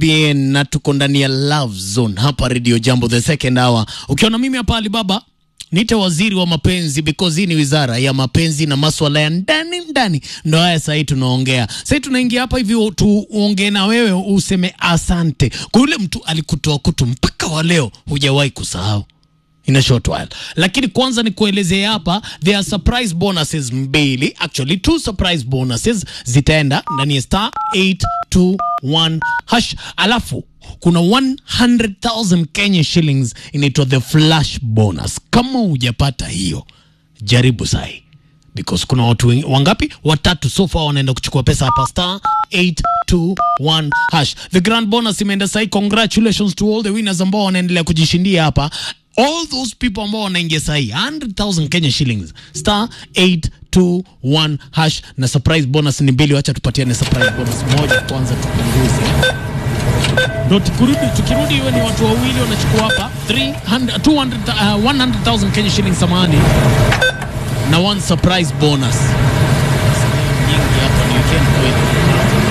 BN na tuko ndani ya Love Zone hapa Radio Jambo the second hour. Ukiona mimi hapa Alibaba niite waziri wa mapenzi because hii ni wizara ya mapenzi na maswala ya ndani ndani, ndo haya sahii tunaongea. Sahii tunaingia hapa hivi tuongee na wewe, useme asante kwa yule mtu alikutoa kutu mpaka wa leo hujawahi kusahau in a short while. Lakini kwanza ni kuelezea hapa, there are surprise bonuses mbili, actually two surprise bonuses zitaenda ndani ya star 821 hash, alafu kuna 100,000 Kenya shillings inaitwa the flash bonus. Kama hujapata hiyo, jaribu sahi because kuna watu wengi, wangapi? Watatu so far wanaenda kuchukua pesa hapa star 821 hash. The grand bonus imeenda sahi. Congratulations to all the winners ambao wanaendelea kujishindia hapa all those people ambao wanaingia sahi 100,000 Kenya shillings star 821 hash, na surprise bonus ni mbili. Wacha tupatiane surprise bonus moja kwanza, tupunguze ndo tukirudi, tukirudi iwe ni watu wawili wanachukua hapa 300 200 uh, 100,000 Kenya shillings samani na one surprise bonus. Nyingi hapa ni weekend kweli.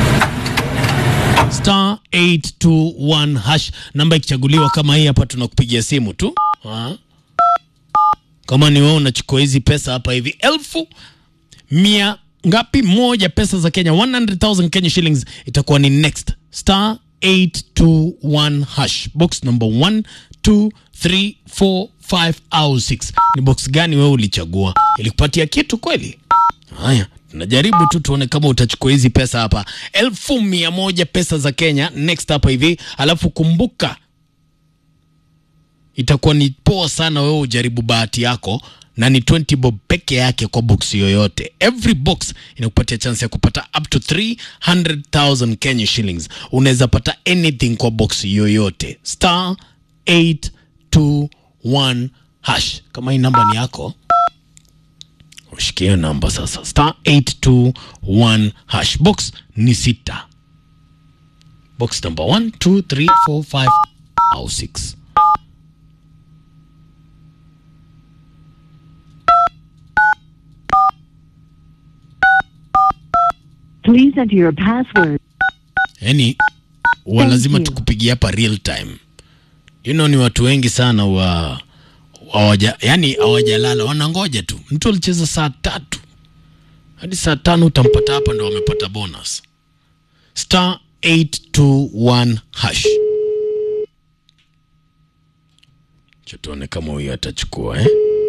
Star 821 hash, namba ikichaguliwa kama hii hapa, tunakupigia simu tu ha? Kama ni wewe unachukua hizi pesa hapa hivi elfu mia ngapi moja pesa za Kenya 100,000 Kenya shillings itakuwa ni next star 821 hash box number 1 2 3 4 5 au 6 ni box gani wewe ulichagua ilikupatia kitu kweli haya tunajaribu tu tuone kama utachukua hizi pesa hapa elfu mia moja pesa za Kenya next hapa hivi alafu kumbuka itakuwa ni poa sana wewe ujaribu bahati yako na ni 20 bob peke yake kwa box yoyote. Every box inakupatia chance ya kupata up to 300,000 Kenya shillings. Unaweza pata anything kwa box yoyote. Star 821 hash. Kama hii namba ni yako, ushikie namba sasa. Star 821 hash. Box ni sita. Box number 1 2 3 4 5 au 6. Please enter your password. yani wa Thank lazima you. tukupigia hapa real time you know, ni watu wengi sana wa hawaja yani hawajalala wanangoja tu mtu alicheza saa tatu hadi saa tano utampata hapa ndo wamepata bonus star 821 hash Acha tuone kama huyu atachukua eh?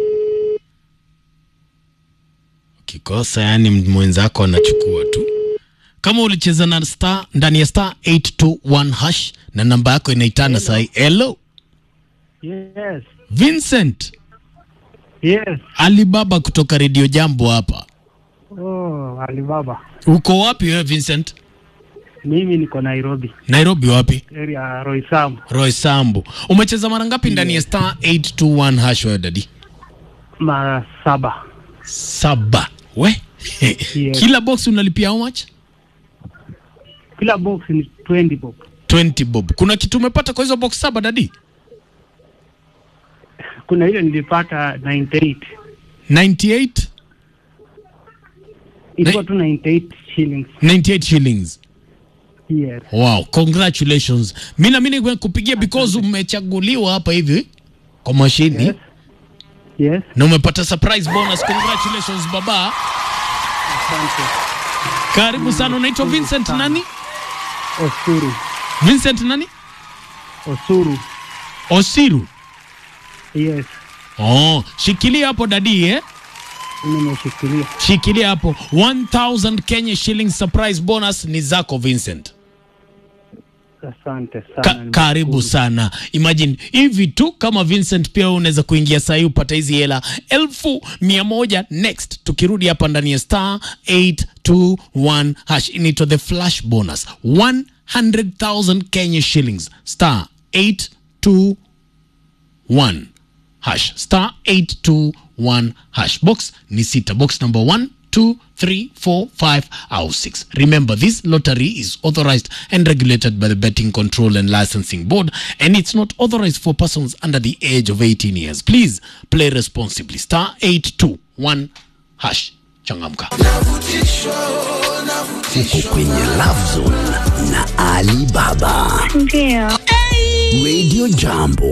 ukikosa yani mwenzako anachukua tu kama ulicheza na star ndani ya star 821 hash na namba yako inaitana sahi. Hello Yes, Vincent yes. Alibaba kutoka Radio Jambo hapa. Oh, Alibaba. Uko wapi wewe Vincent? Mimi niko Nairobi, Nairobi wapi? area ya Roysambu. Roy Sambu. Umecheza mara ngapi ndani ya star 821 hash wewe dadi? Mara saba. Saba. We? Yes. Kila box unalipia how much? Kila box ni 20 bob. 20 bob. Kuna kitu umepata kwa hizo box saba dadi? Kuna ile nilipata 98. 98 Ilikuwa tu 98 shillings. 98 shillings. Yes. Wow, congratulations. Mimi na mimi kupigia because umechaguliwa hapa hivi kwa mashini Yes. Yes. na umepata surprise bonus. Congratulations baba. Asante. Karibu sana. Unaitwa Vincent nani? Osuru. Vincent nani? Osuru. Osiru. Yes. Oh, shikilia hapo dadi eh? Nimeshikilia. Shikilia hapo. 1000 Kenya shillings surprise bonus ni zako Vincent. Asante sana. Ka karibu nimeshukuru. sana. Imagine hivi tu kama Vincent pia wewe unaweza kuingia saa hii upata hizi hela elfu mia moja next. Tukirudi hapa ndani ya star 821 hash inaitwa the flash bonus 100,000 Kenya shillings star 821 hash star 821 hash box ni sita box number 1 2 3 4 5 au 6 remember this lottery is authorized and regulated by the betting control and licensing board and it's not authorized for persons under the age of 18 years please play responsibly star 821 hash changamka uko kwenye Love Zone na Ali Baba. Ndio. Radio Jambo.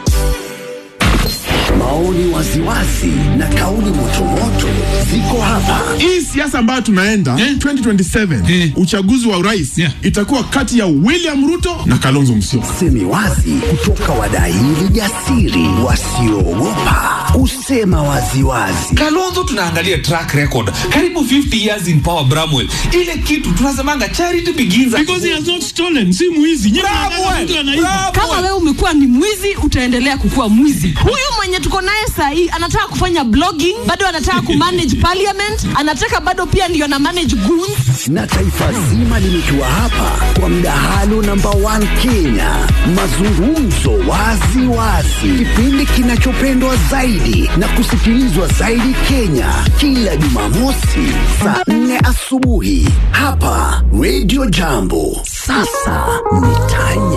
Maoni waziwazi na kauli motomoto ziko hapa. hii siasa ambayo tunaenda 2027 uchaguzi wa urais itakuwa kati ya William Ruto na Kalonzo Musyoka. Semi wazi kutoka wadaili jasiri wasioogopa kusema waziwazi. kalonzo tunaangalia track record karibu 50 years in power bramwell ile kitu tunasemanga charity begins at Because he home. has not stolen, si mwizi. Nyinyi mnataka Bramwell, mtu anaiba. kama Bramwell. wewe umekuwa ni mwizi utaendelea kukuwa mwizi huyu mwenye tuko naye sahii anataka kufanya blogging bado anataka kumanage parliament anataka bado pia ndio na manage goons na taifa zima limetua hapa kwa mdahalo namba 1 Kenya, mazungumzo wazi wazi, kipindi kinachopendwa zaidi na kusikilizwa zaidi Kenya, kila Jumamosi saa 4 asubuhi hapa Radio Jambo. Sasa ni tanya